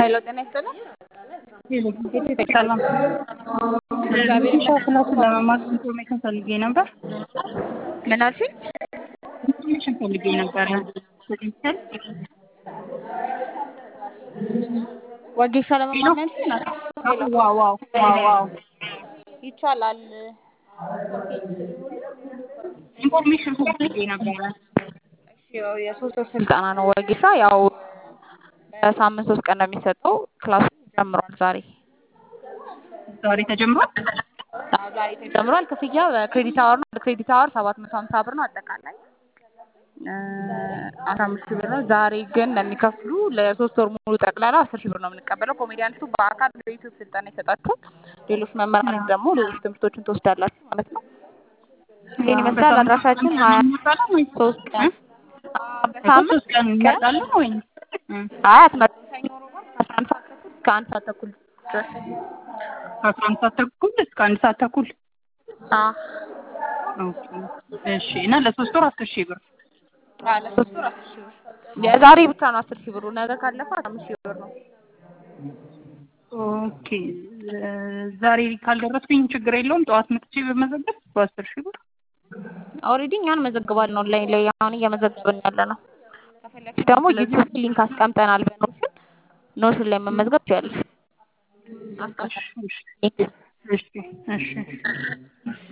ሄሎ ጤና ይስጥልኝ። ሰላም እግዚአብሔር ሻ ክላሱን ለመማር ኢንፎርሜሽን ፈልጌ ነበር። ምን አልሽኝ? ኢንፎርሜሽን ፈልጌ ነበር። ፖቴንሻል ወጌሻ ለመማር ነው ያልሽኝ? ዋው ዋው ዋው ዋው ይቻላል። ኢንፎርሜሽን ፈልጌ ነበረ። እሺ ያው የሶስት ወር ስልጠና ነው ወጌሻ። ያው በሳምንት ሶስት ቀን ነው የሚሰጠው። ክላሱ ጀምሯል ዛሬ። ዛሬ ተጀምሯል። አዎ ዛሬ ተጀምሯል። ክፍያ በክሬዲት አወር ነው። በክሬዲት አወር ሰባት መቶ ሀምሳ ብር ነው አጠቃላይ አስራ አምስት ሺህ ብር ነው። ዛሬ ግን ለሚከፍሉ ለሶስት ወር ሙሉ ጠቅላላ አስር ሺህ ብር ነው የምንቀበለው። ኮሜዲያንቱ በአካል በዩቲዩብ ስልጠና ይሰጣችኋል። ሌሎች መምህራን ደግሞ ሌሎች ትምህርቶችን ትወስዳላችሁ ማለት ነው። ይህን ይመስላል። አድራሻችን ሀያ ሶስት ቀን በሳምንት ሶስት ቀን እንመጣለን ወይ? አይ አትመጡም። ሰኞ፣ ረቡዕ ከአስራ አንድ ሰዓት ተኩል እስከ አንድ ሰዓት ተኩል ድረስ ከአስራ አንድ ሰዓት ተኩል እስከ አንድ ሰዓት ተኩል አዎ ኦኬ። እሺ እና ለሶስት ወር አስር ሺህ ብር አዎ ለሶስት ወር አስር ሺህ ብር የዛሬ ብቻ ነው አስር ሺህ ብሩ። ነገ ካለፈ አስራ አምስት ሺህ ብር ነው። ኦኬ ዛሬ ካልደረስኩኝ ችግር የለውም። ጠዋት መጥቼ በመዘገብ በአስር ሺህ ብር ኦልሬዲ እኛን መዘግባለን ኦንላይን ላይ አሁን እየመዘገብን ያለ ነው። ከፈለግሽ ደግሞ ዩቲዩብ ሊንክ አስቀምጠናል በኖሽን ኖሽን ላይ መመዝገብ ትችያለሽ። አስቀምጠናል። እሺ እሺ እሺ